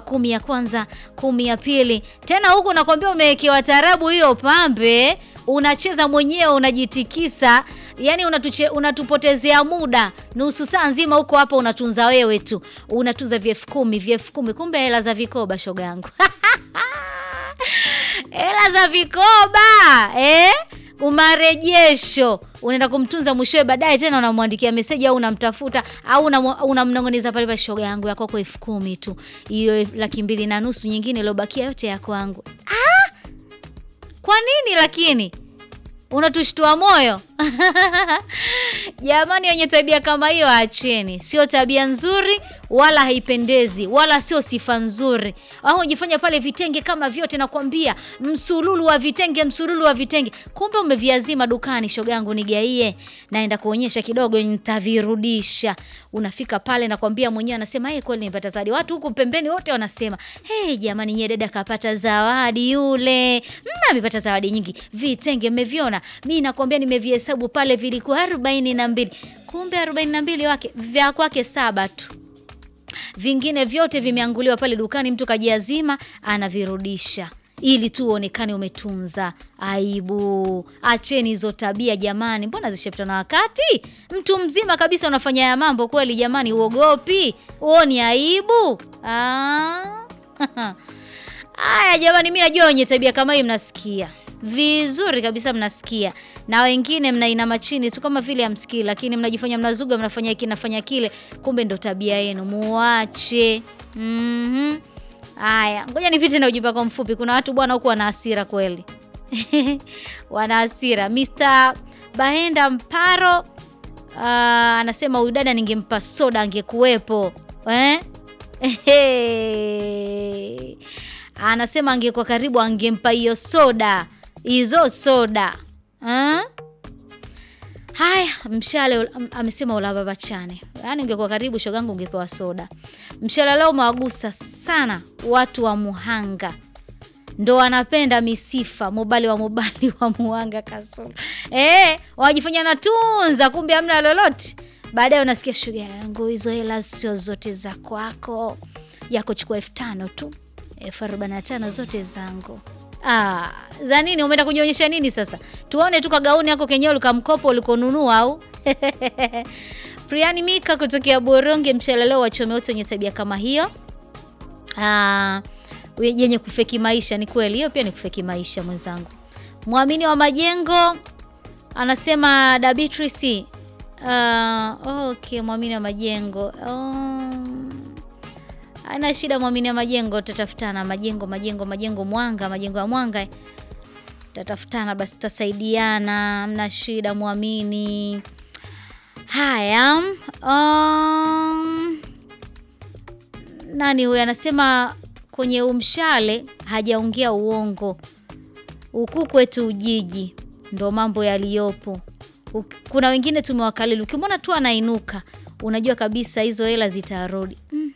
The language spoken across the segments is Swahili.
kumi ya kwanza, kumi ya pili. Tena huku nakwambia umewekewa tarabu hiyo pambe, unacheza mwenyewe, unajitikisa yani unatuche, unatupotezea muda nusu saa nzima huko hapa, unatunza wewe tu, unatunza vyefu kumi vyefu kumi, kumbe hela za vikoba, shoga yangu hela za vikoba eh? Umarejesho unaenda kumtunza mwishowe, baadaye tena unamwandikia meseji au unamtafuta au unamnong'oneza pale pale, shoga yangu yako kwa elfu kumi tu, hiyo laki mbili na nusu nyingine iliyobakia yote ya kwangu. Ah! Kwa nini lakini unatushtua moyo jamani, wenye tabia kama hiyo acheni, sio tabia nzuri wala haipendezi wala sio sifa nzuri. Au unajifanya pale vitenge kama vyote, nakwambia msululu wa vitenge, msululu wa vitenge, kumbe umeviazima dukani. Shogangu nigaie, naenda kuonyesha kidogo, nitavirudisha. Unafika pale, nakwambia mwenyewe anasema hey, kweli nimepata zawadi. Watu huku pembeni wote wanasema hey, jamani, nyie dada kapata zawadi yule, amepata zawadi nyingi. Vitenge mmeviona? Mi nakwambia nimevihesabu pale, vilikuwa arobaini na mbili kumbe arobaini na mbili wake vya kwake saba tu vingine vyote vimeanguliwa pale dukani, mtu kajiazima anavirudisha ili tu uonekane umetunza. Aibu! Acheni hizo tabia jamani, mbona zishapita na wakati? Mtu mzima kabisa unafanya ya mambo kweli jamani, uogopi? Uoni aibu? Haya jamani, mi najua wenye tabia kama hii mnasikia vizuri kabisa, mnasikia na wengine mnainama chini tu kama vile hamsikii, lakini mnajifanya mnazuga, mnafanya hiki nafanya kile, kumbe ndo tabia yenu. Muache. mm Haya, -hmm. Ngoja nipite na ujumbe wako mfupi. Kuna watu bwana huku wana hasira kweli wana hasira. Mr. Bahenda Mparo uh, anasema huyu dada ningempa soda angekuwepo eh? Anasema angekuwa karibu angempa hiyo soda hizo soda ha? Haya, mshale amesema ulababachane, yaani ungekuwa karibu shogangu ungepewa soda. Mshale leo umewagusa sana watu wa Muhanga, ndo wanapenda misifa mobali wa mobali wa Muhanga kasoro eh, wanajifanya natunza, kumbe hamna lolote. Baadaye unasikia shoga yangu, hizo hela sio zote za kwako, yako chukua elfu tano tu, elfu arobaini na tano zote zangu. Ah, za nini? Umeenda kunyonyesha nini sasa? Tuone tu kagauni yako kenyewe ulikamkopo ulikonunua au? Priani Mika kutokea Boronge, mshalaleo wachome wote wenye tabia kama hiyo. Ah, yenye kufeki maisha. Ni kweli hiyo pia ni kufeki maisha mwenzangu. Mwamini wa majengo anasema da Beatrice. Uh, okay, mwamini wa majengo. Um, Haina shida, mwamini wa majengo, tutatafutana. Majengo majengo majengo, Mwanga, majengo ya Mwanga, tutatafutana basi, tutasaidiana, mna shida, mwamini. Haya, um, nani huyu anasema kwenye umshale hajaongea uongo, huku kwetu Ujiji ndo mambo yaliyopo. Kuna wengine tumewakalili, ukimwona tu anainuka unajua kabisa hizo hela zitarudi. mm.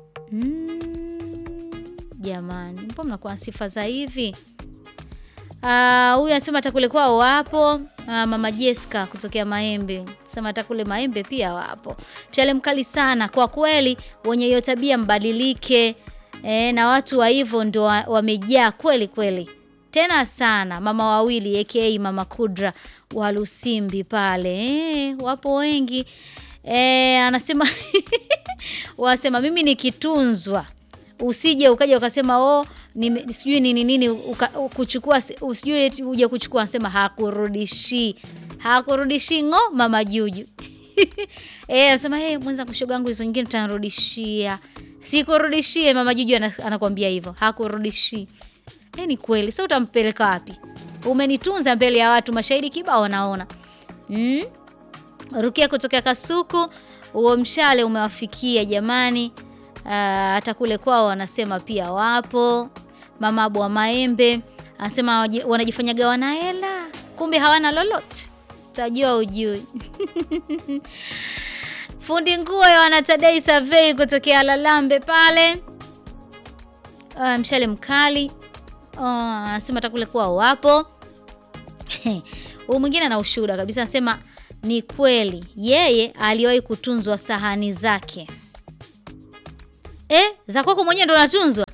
Mm, jamani, mpo mnakuwa na sifa za hivi. Huyu anasema atakule kwao wapo. Uh, mama Jessica kutokea Maembe sema atakule Maembe pia wapo. Mshale mkali sana kwa kweli, wenye hiyo tabia mbadilike. E, na watu wa hivyo ndo wamejaa kweli kweli tena sana. Mama wawili aka mama Kudra wa Lusimbi pale e, wapo wengi e, anasema wanasema mimi nikitunzwa, usije ukaja ukasema oh, sijui nini nini kuchukua usijui uje kuchukua, anasema hakurudishi hakurudishi ngo mama Juju eh, anasema hey, mwenza kushoga yangu hizo nyingine utanirudishia. Sikurudishie mama Juju anakwambia hivyo, hakurudishi. Eh, ni kweli. Sasa utampeleka wapi? Umenitunza mbele ya watu, mashahidi kibao wanaona. Mm? Rukia kutoka Kasuku huo mshale umewafikia jamani. Hata uh, kule kwao wanasema pia wapo. Mama Abu wa Maembe anasema wanajifanyaga wana hela, kumbe hawana lolote, tajua ujui. Fundi nguo ya wanatadei survey kutokea Lalambe pale. Uh, mshale mkali anasema uh, hata kule kwao wapo. Huyu mwingine ana ushuhuda kabisa, anasema ni kweli yeye aliwahi kutunzwa sahani zake eh, za kwako mwenyewe ndo natunzwa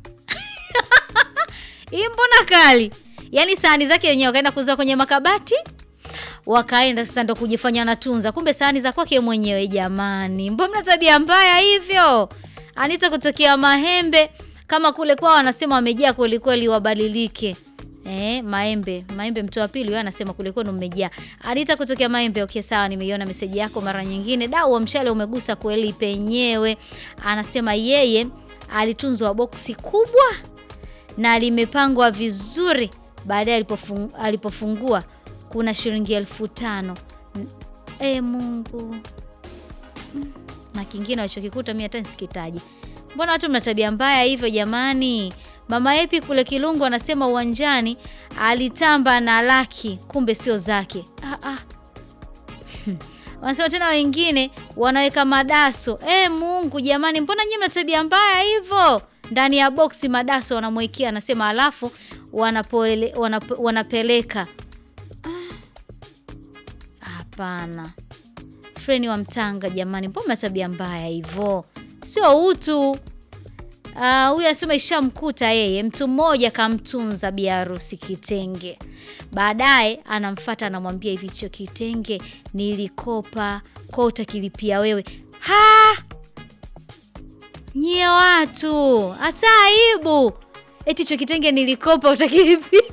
hii mbona kali yaani sahani zake wenyewe wakaenda kuuza kwenye makabati wakaenda sasa ndo kujifanya natunza kumbe sahani za kwake mwenyewe jamani mbona tabia mbaya hivyo anita kutokea mahembe kama kule kwao wanasema wamejaa kwelikweli wabadilike Eh, maembe maembe mtu wa pili huyo anasema kule kwenu mmejaa anita kutokea maembe okay sawa nimeiona meseji yako mara nyingine dau wa mshale umegusa kweli penyewe anasema yeye alitunzwa boksi kubwa na limepangwa vizuri baadaye alipofung, alipofungua kuna shilingi elfu tano e, mungu Mm, na kingine walichokikuta mi hata nisikitaji mbona watu mna tabia mbaya hivyo jamani mama epi kule kilungu anasema uwanjani alitamba na laki kumbe sio zake ah, ah. wanasema tena wengine wanaweka madaso e, mungu jamani mbona nyie mna tabia mbaya hivyo ndani ya boksi madaso wanamwekea anasema alafu wanapole, wanap, wanapeleka Ah, hapana freni wa mtanga jamani mbona mna tabia mbaya hivyo sio utu Ah, huyu anasema ishamkuta yeye mtu mmoja kamtunza biharusi kitenge baadaye anamfata anamwambia hivi hicho kitenge nilikopa kwa utakilipia wewe ha nyie watu hata aibu eti hicho kitenge nilikopa utakilipia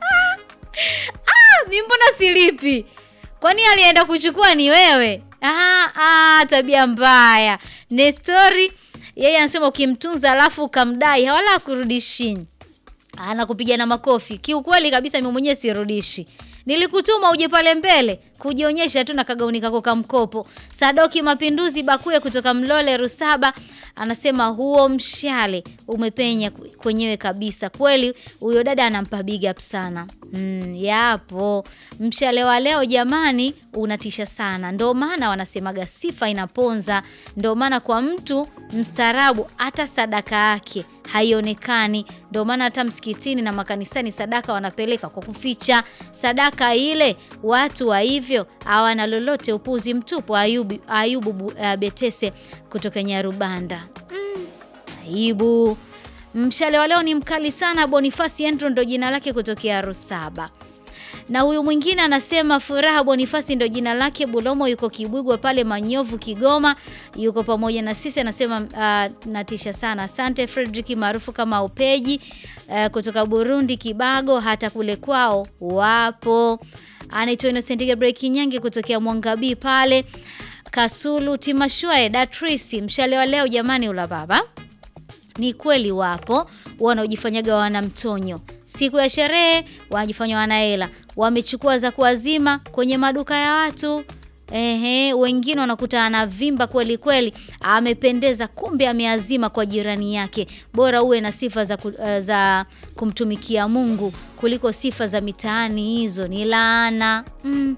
ah, mi mbona silipi kwani alienda kuchukua ni wewe ah, ah, tabia mbaya nestori yeye anasema ukimtunza alafu ukamdai wala akurudishini anakupiga na makofi kiukweli kabisa mimi mwenyewe sirudishi nilikutuma uje pale mbele kujionyesha tu na kagauni kako ka mkopo sadoki mapinduzi bakuye kutoka mlole rusaba anasema huo mshale umepenya kwenyewe kabisa kweli huyo dada anampa big up sana mm, yapo mshale wa leo jamani unatisha sana ndo maana wanasemaga sifa inaponza ndo maana kwa mtu mstaarabu hata sadaka yake haionekani ndo maana hata msikitini na makanisani sadaka wanapeleka kwa kuficha sadaka ile watu wa hivyo hawana lolote upuzi mtupu ayubu, ayubu uh, betese kutoka nyarubanda mm, aibu mshale wa leo ni mkali sana bonifasi andrew ndo jina lake kutokea rusaba na huyu mwingine anasema furaha bonifasi ndo jina lake bulomo yuko kibwigwa pale manyovu kigoma yuko pamoja na sisi anasema uh, natisha sana asante fredrik maarufu kama upeji uh, kutoka burundi kibago hata kule kwao wapo anaitwa innocent gabriel kinyange kutokea mwangabii pale kasulu timashwae datrisi mshale wa leo jamani ula baba ni kweli wapo wanaojifanyaga wana mtonyo siku ya sherehe wanajifanya wanahela wamechukua za kuwazima kwenye maduka ya watu Ehe, wengine wanakuta anavimba kweli kweli, amependeza, kumbe ameazima kwa jirani yake. Bora uwe na sifa za, ku, uh, za kumtumikia Mungu kuliko sifa za mitaani, hizo ni laana. Mm.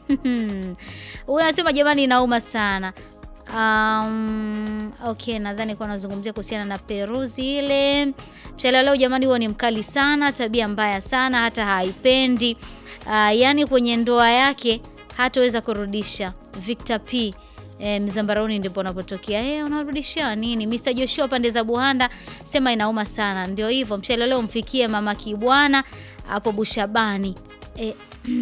Huyu anasema jamani, inauma sana. Um, okay, nadhani kuwa nazungumzia kuhusiana na peruzi ile. Mshale leo jamani, huo ni mkali sana, tabia mbaya sana, hata haipendi. Uh, yaani kwenye ndoa yake hataweza kurudisha. Victor P E, Mzambaroni ndipo unapotokea. Eh, unarudishia nini? Mr. Joshua pande za Buhanda sema inauma sana. Ndio hivyo, mshale leo mfikie mama Kibwana hapo Bushabani. E,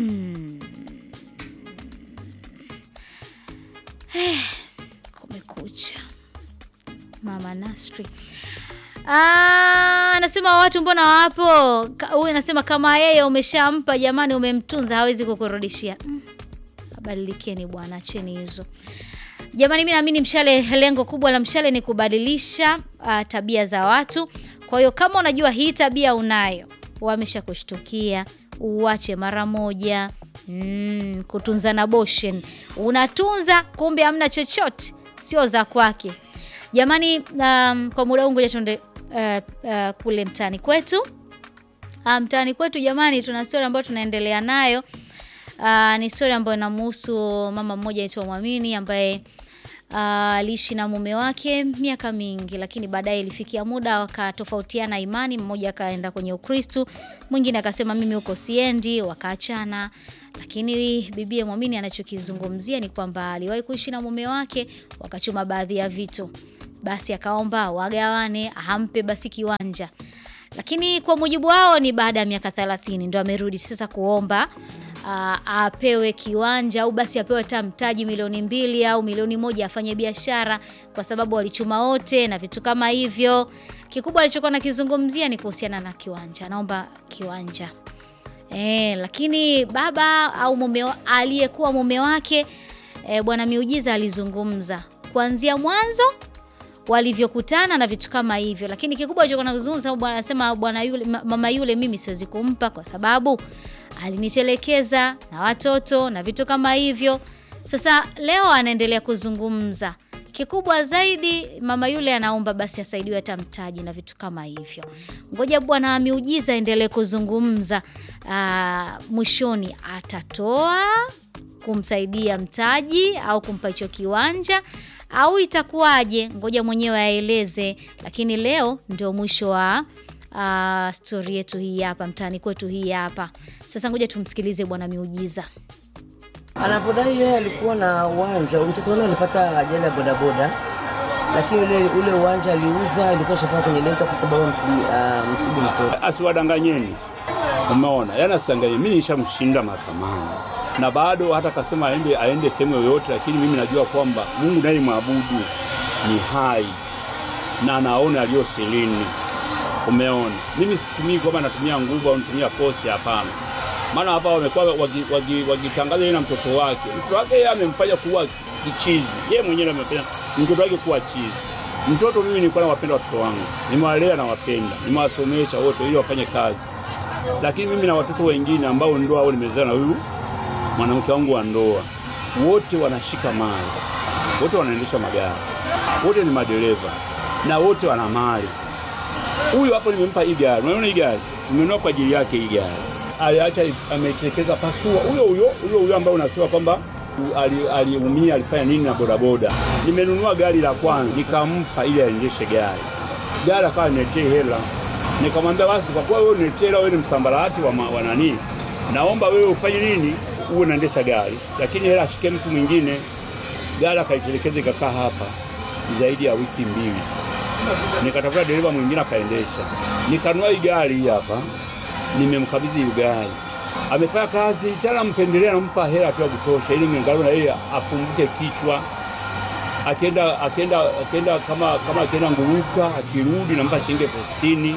eh, kumekucha. Mama Nasri anasema watu mbona wapo? Huyu anasema kama yeye umeshampa jamani, umemtunza hawezi kukurudishia. Mm. Badilikeni bwana, acheni hizo jamani. Mimi naamini mshale, lengo kubwa la mshale ni kubadilisha uh, tabia za watu. Kwa hiyo kama unajua hii tabia unayo, wamesha kushtukia, uache mara moja. Mm, kutunza na boshen, unatunza kumbe hamna chochote, sio za kwake jamani. Um, kwa muda huu ngoja tuende uh, uh, kule mtaani kwetu. Uh, mtaani kwetu jamani, tuna story ambayo tunaendelea nayo. Uh, ni story ambayo inamhusu mama mmoja aitwa Mwamini ambaye aliishi uh, na mume wake miaka mingi, lakini baadaye ilifikia muda wakatofautiana imani. Mmoja akaenda kwenye Ukristo, mwingine akasema mimi huko siendi, wakaachana. Lakini bibie Mwamini anachokizungumzia ni kwamba aliwahi kuishi na mume wake, wakachuma baadhi ya vitu basi akaomba wagawane, ampe basi kiwanja, lakini kwa mujibu wao ni baada ya miaka 30 ndo amerudi sasa kuomba uh, apewe kiwanja au basi apewe hata mtaji milioni mbili au milioni moja afanye biashara, kwa sababu walichuma wote na vitu kama hivyo. Kikubwa alichokuwa nakizungumzia ni kuhusiana na kiwanja, anaomba kiwanja e, lakini baba au mume aliyekuwa mume wake e, bwana Miujiza alizungumza kuanzia mwanzo walivyokutana na vitu kama hivyo, lakini kikubwa alichokuwa nakizungumza, bwana anasema bwana yule, mama yule, mimi siwezi kumpa kwa sababu alinitelekeza na watoto na vitu kama hivyo. Sasa leo anaendelea kuzungumza, kikubwa zaidi mama yule anaomba basi asaidiwe hata mtaji na vitu kama hivyo. Ngoja bwana wa Miujiza aendelee kuzungumza. Aa, mwishoni atatoa kumsaidia mtaji au kumpa hicho kiwanja au itakuwaje? Ngoja mwenyewe aeleze, lakini leo ndio mwisho wa Uh, stori yetu hii hapa mtaani kwetu hii hapa sasa. Ngoja tumsikilize bwana Miujiza anavyodai yeye alikuwa na uwanja. Mtoto wake alipata ajali ya bodaboda, lakini ule ule uwanja aliuza, ilikuwa shafaa kwenye lenta kwa sababu mtibu, uh, mtibu mtoto. Asiwadanganyeni, umeona, yaani asidanganye. Mimi nishamshinda mahakamani na bado hata kasema aende aende sehemu yoyote, lakini mimi najua kwamba Mungu naye mwabudu ni hai na anaona aliyo silini Umeona, mimi situmii kwamba natumia nguvu au natumia force, hapana. Maana hapa wamekuwa wakitangaza yeye na mtoto wake. Mtoto wake yeye amemfanya kuwa kichizi, yeye mwenyewe amefanya mtoto wake kuwa chizi. Mtoto mimi nilikuwa nawapenda watoto wangu, nimewalea na wapenda, nimewasomesha wote ili wafanye kazi, lakini mimi na watoto wengine ambao ndoa au nimezaa na huyu mwanamke wangu wa ndoa, wote wanashika mali, wote wanaendesha magari, wote ni madereva na wote wana mali Huyu hapo nimempa hii gari. Unaona hii gari? Nimenunua kwa ajili yake hii gari. Aliacha ametelekeza pasua. Huyo huyo huyo huyo ambaye unasema kwamba aliumia ali alifanya nini na bodaboda. Nimenunua gari la kwanza nikampa ili aendeshe gari. Gari akawa niletee hela. Nikamwambia basi kwa kuwa wewe uniletee hela, wewe ni msambarati wa, wa nani? Naomba wewe ufanye nini? Uwe unaendesha gari. Lakini hela ashike mtu mwingine. Gari akaitelekeza ikakaa hapa zaidi ya wiki mbili nikatafuta dereva mwingine akaendesha, nikanua hii gari hii hapa, nimemkabidhi hii gari. Amefanya kazi tena, mpendelea, nampa hela tu ya kutosha, ili mwangalau na yeye afunguke kichwa. Akienda akienda akienda kama kama akienda Nguruka, akirudi nampa shilingi elfu sitini.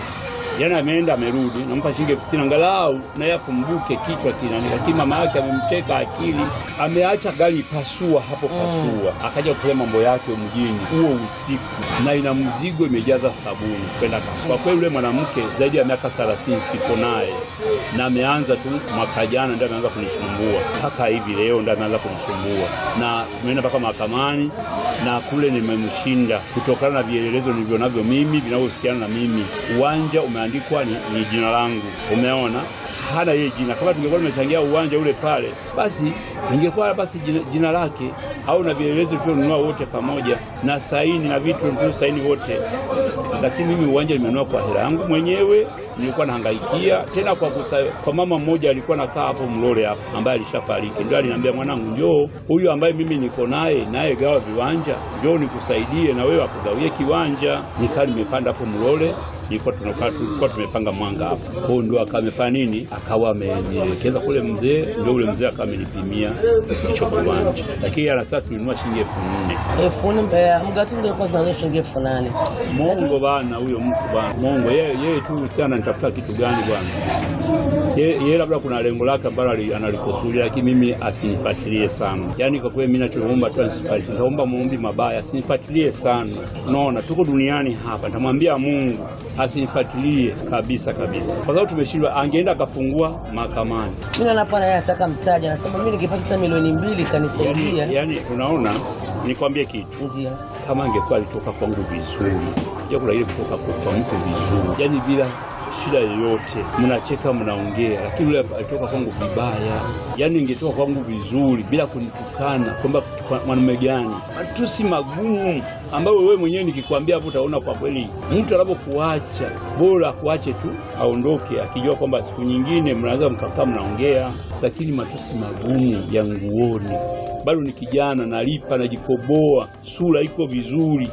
Jana ameenda amerudi, nampa shilingi elfu sitini angalau na yeye afumbuke kichwa kinani. Lakini mama yake amemteka akili, ameacha gari pasua hapo pasua, mm. Akaja kufanya mambo yake mjini huo usiku, na ina mzigo imejaza sabuni kwenda kwa kweli. Yule mwanamke zaidi ya miaka 30 siko naye, na ameanza tu mwaka jana ndio ameanza kunisumbua mpaka hivi leo ndio ameanza kunisumbua, na tumeenda mpaka mahakamani na kule nimemshinda kutokana na vielelezo nilivyo navyo mimi vinavyohusiana na mimi. Uwanja umeandikwa ni, ni jina langu, umeona hana yeye jina. Kama tungekuwa tumechangia uwanja ule pale, basi ingekuwa basi jina, jina lake au na vielelezo tulionunua wote pamoja na saini na vitu tulivyo saini wote, lakini mimi uwanja nimenunua kwa hela yangu mwenyewe. Nilikuwa nahangaikia tena kwa, kusa, kwa mama mmoja alikuwa nakaa hapo Mlole hapo ambaye alishafariki, ndio aliniambia mwanangu, njoo huyu ambaye mimi niko naye naye gawa viwanja, njoo nikusaidie na wewe akugawie kiwanja. Nikaa nimepanda hapo Mlole nilikuwa tunakaa tulikuwa tumepanga mwanga hapo kwao, ndio akawa amefanya nini, akawa amenielekeza kule mzee, ndio ule mzee akawa amenipimia hicho kiwanja, lakini anasema tulinunua shilingi elfu nne elfu nne mgatu ndio kwa tunanunua shilingi elfu nane Mongo bana, huyo mtu bana, Mongo yeye yeye tu sana nitafuta kitu gani bwana yeye labda kuna lengo lake ambalo analikusudia, lakini mimi asinifuatilie sana. Yaani kwa kweli mimi nachoomba tu asinifuatilie, naomba muombi mabaya, asinifuatilie sana. Unaona tuko duniani hapa, nitamwambia Mungu asinifuatilie kabisa kabisa, kwa sababu tumeshindwa. Angeenda akafungua mahakamani. Mimi naona hapa naye anataka mtaji, anasema mimi nikipata hata milioni mbili kanisaidia. Yani, yani unaona, nikwambie kitu, Ndio kama angekuwa alitoka kwangu vizuri, ya kuna ile kutoka kwa mtu vizuri, yani bila shida yoyote, mnacheka mnaongea, lakini yule alitoka kwangu vibaya. Yani ingetoka kwangu vizuri bila kunitukana kwamba mwanamume gani, matusi magumu ambayo wewe mwenyewe nikikwambia hapo utaona kwa kweli mtu anapokuacha bora kuache tu aondoke, akijua kwamba siku nyingine mnaweza mkakaa mnaongea, lakini matusi magumu ya nguoni. Bado ni kijana, nalipa, najikoboa, sura iko vizuri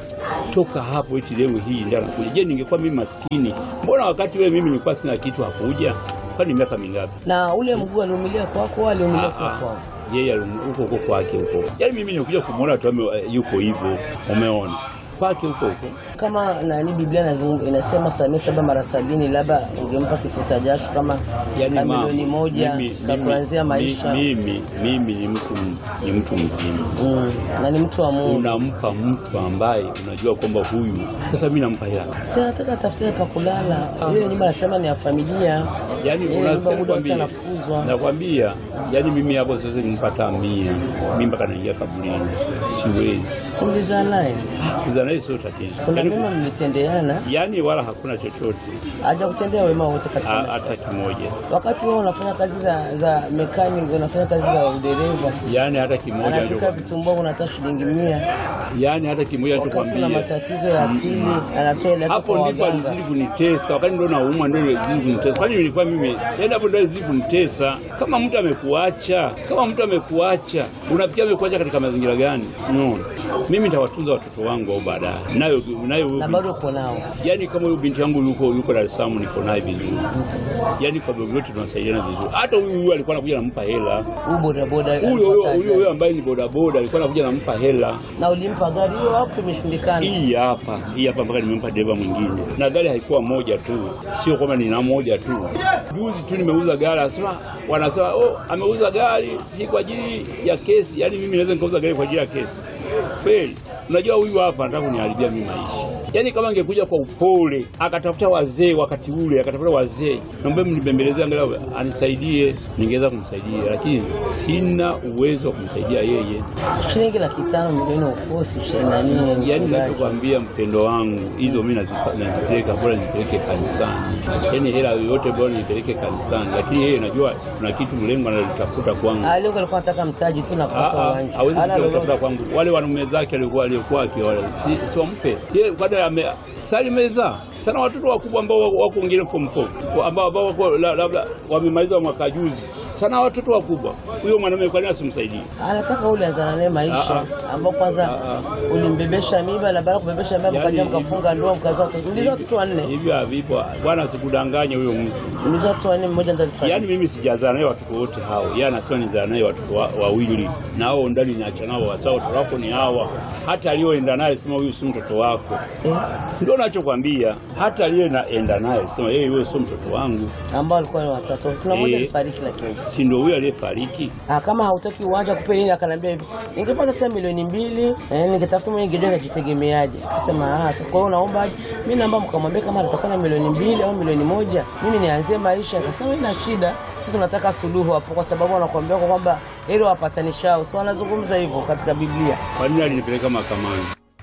toka hapo eti leo hii ndio anakuja. Je, ningekuwa mimi maskini, mbona wakati wewe mimi nilikuwa sina kitu hakuja? Kwani miaka mingapi? Na ule mguu aliumilia kwako, au aliumilia Ah, kwa ah. kwao? yeye ali- huko huko kwake huko. Yaani mimi nikuja kumwona tu ame- yuko hivyo, umeona kwake huko huko. Kama nani Biblia inazungumza inasema samehe saba mara sabini, labda ungempa kifuta jasho kama Yaani kama mama, milioni moja mimi- ka mimi- kuanzia maisha Mimi mimi ni mtu ni mtu mzima. mm. na ni mtu wa Mungu. Unampa mtu ambaye unajua kwamba huyu sasa, mimi nampa hela Si anataka atafute pa kulala. Ile nyumba anasema ni ya familia. Yaani Ile unasikia nyumba muda wote nakwambia, anafukuzwa. nakwambia, yaani mimi hapo siwezi nimpata mia, mimi mpaka naingia kaburini, siwezi Simlizaa naye. kuzaa naye, sio tatizo, Kuna yaani, mema mlitendeana, yaani wala hakuna chochote haja kutendea wema wote katika ha- maisha. hata kimoja, Wakati wewe unafanya kazi za za mechanic, unafanya kazi za udereva, yaani hata kimoja, anapika ndio- vitumbua unatoa shilingi mia. yaani hata kimoja Wakati una tukwambia matatizo ya akili, anatoa ile yako hapo kwa ndipo waganga. alizidi kunitesa, wakati ndo naumwa, ndo alizidi kunitesa. Kwani nilikuwa mimi, yaani hapo ndo alizidi kunitesa. Kama mtu amekuacha, kama mtu amekuacha, unafikia amekuacha katika mazingira gani? Unaona, mimi nitawatunza watoto wangu au baadaye, nayo nayo huyo Na binti- bado uko nao. yaani kama huyo binti yangu yuko yuko Dar es Salaam, niko naye vizuri, yaani kwa vyovyote tunasaidiana vizuri. Hata huyu huyu alikuwa anakuja nampa hela, Huyu bodaboda huyo huyo alipata huyo huyo ajali. ambaye ni bodaboda alikuwa anakuja nampa hela na ulimpa gari hiyo hapo imeshindikana. hii hapa hii hapa mpaka nimempa dereva mwingine, na gari haikuwa moja tu, sio kwamba nina moja tu. Juzi tu nimeuza gari, anasema wanasema oh, ameuza gari si kwa ajili ya kesi. Yaani mimi naweza nikauza gari kwa ajili ya kesi kweli? Unajua huyu hapa anataka kuniharibia mimi maisha. Yaani kama angekuja kwa upole akatafuta wazee wakati ule, akatafuta wazee, naomba mnibembelezee angalau anisaidie, ningeweza kumsaidia, lakini sina uwezo wa kumsaidia yeye. Shilingi laki tano milioni ukosi ishirini na nne Yaani mchungaji. ninachokwambia mpendo wangu, hizo mimi nazipa- nazipeleka, bora nizipeleke kanisani. Yaani hela yoyote bora nipeleke kanisani, lakini yeye najua kuna kitu mlengo analitafuta kwangu. Ah, leo alikuwa anataka mtaji tu na kupata Ah, ah, uwanja. hawezi Hana kutafuta lolote. kwangu. Wale wanaume zake alikuwa aliokuwa akiwale, si, si wampe yeye, kwani ame sali meza sana watoto wakubwa ambao wako- wako wengine form 4 ambao ambao wako la- labda wamemaliza mwaka juzi, sana watoto wakubwa. Huyo mwanamume kwani asimsaidie? Anataka ule anzana naye maisha ambao kwanza Ah, ulimbebesha mimba na baada ya kubebesha mimba Yaani mkaja hivi- mkafunga ndoa mkazaa watoto. Ulizaa watoto wanne. Hivyo havipo bwana, sikudanganye huyo mtu. Ulizaa watoto wanne mmoja ndo alifariki. Yaani mimi sijazaa naye watoto wote hao, yeye anasema nizaa naye watoto wa- wawili, na hao ndani niacha nao, wasa watoto wako ni hawa. Hata aliyoenda naye sema huyu si mtoto wako, Eh, ndio nachokwambia. Hata aliyeenda naye sema yeye, huyo sio mtoto wangu, ambao walikuwa ni watatu. Kuna mmoja Eh. alifariki lakini. si ndio huyo aliyefariki? Ah, kama hautaki uwanja kupe nini, akanambia hivi, ningepata hata milioni mbili eh, ningetafuta mwenye ngedea najitegemeaje. Akasema ah, sasa kwa hiyo unaomba aje? Mimi naomba mkamwambia kama atakuwa na milioni mbili au milioni moja, mimi nianzie maisha. Akasema ina shida, sisi tunataka suluhu hapo, kwa sababu wanakuambia kwa kwamba hilo wapatanishao, so wanazungumza hivyo katika Biblia. Kwa nini alinipeleka mahakamani?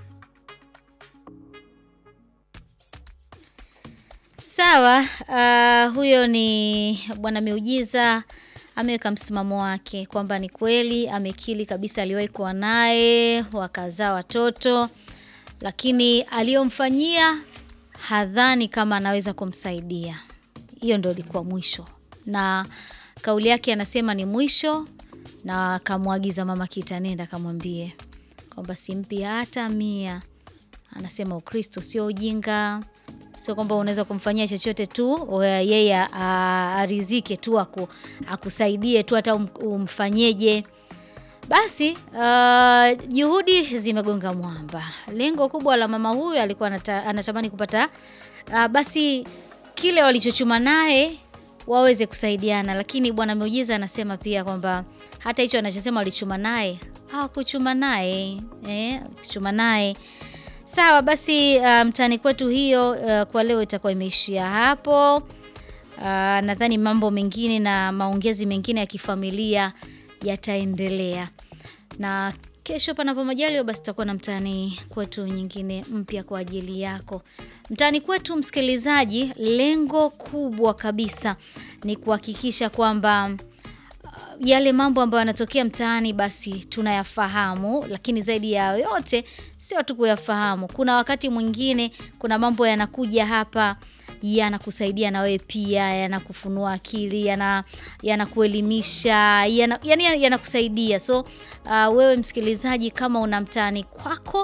Sawa, uh, huyo ni Bwana Miujiza ameweka msimamo wake kwamba ni kweli amekili kabisa, aliwahi kuwa naye wakazaa watoto, lakini aliyomfanyia hadhani kama anaweza kumsaidia. Hiyo ndo ilikuwa mwisho, na kauli yake anasema ni mwisho, na akamwagiza mama Kita, nenda akamwambie kwamba simpi hata mia. Anasema Ukristo sio ujinga, sio kwamba unaweza kumfanyia chochote tu uh, yeye a- arizike tu aku, akusaidie tu hata um, umfanyeje. Basi uh, juhudi zimegonga mwamba. Lengo kubwa la mama huyu alikuwa anata, anatamani kupata uh, basi kile walichochuma naye waweze kusaidiana, lakini Bwana Miujiza anasema pia kwamba hata hicho anachosema walichuma naye hawakuchuma naye eh, kuchuma naye Sawa basi, uh, mtaani kwetu hiyo uh, kwa leo itakuwa imeishia hapo. Uh, nadhani mambo mengine na maongezi mengine ya kifamilia yataendelea, na kesho panapo majaliwa, basi tutakuwa na mtaani kwetu nyingine mpya kwa ajili yako. Mtaani kwetu, msikilizaji, lengo kubwa kabisa ni kuhakikisha kwamba yale mambo ambayo yanatokea mtaani basi tunayafahamu, lakini zaidi ya yote sio tu kuyafahamu. Kuna wakati mwingine kuna mambo yanakuja hapa yanakusaidia na wewe pia, yanakufunua akili, yana yanakuelimisha, yana, yani yanakusaidia. So uh, wewe msikilizaji, kama una mtaani kwako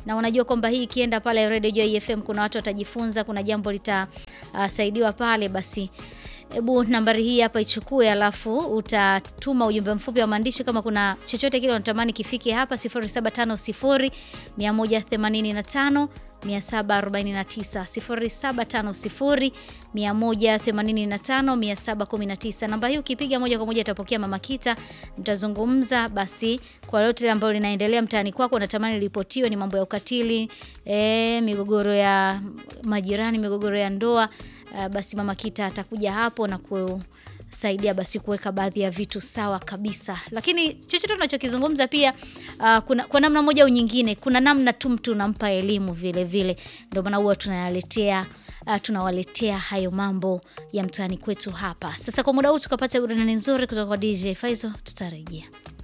na unajua kwamba hii ikienda pale Radio Joy FM kuna watu watajifunza, kuna jambo litasaidiwa pale, basi Hebu nambari hii hapa ichukue, alafu utatuma ujumbe mfupi wa maandishi kama kuna chochote kile unatamani kifike hapa 0750 185 749 0750 185 719. Namba hii ukipiga moja kwa moja atapokea Mama Kita, mtazungumza basi kwa lolote ambalo linaendelea mtaani kwako, unatamani ripotiwe, ni mambo ya ukatili, e, migogoro ya majirani, migogoro ya ndoa Uh, basi Mama Kita atakuja hapo na kusaidia basi kuweka baadhi ya vitu sawa kabisa, lakini chochote tunachokizungumza pia uh, kuna, kwa namna moja au nyingine, kuna namna tu mtu unampa elimu vile vile, ndio maana huwa tunayaletea uh, tunawaletea hayo mambo ya mtaani kwetu hapa. Sasa kwa muda huu tukapata burudani nzuri kutoka kwa DJ Faizo, tutarejea.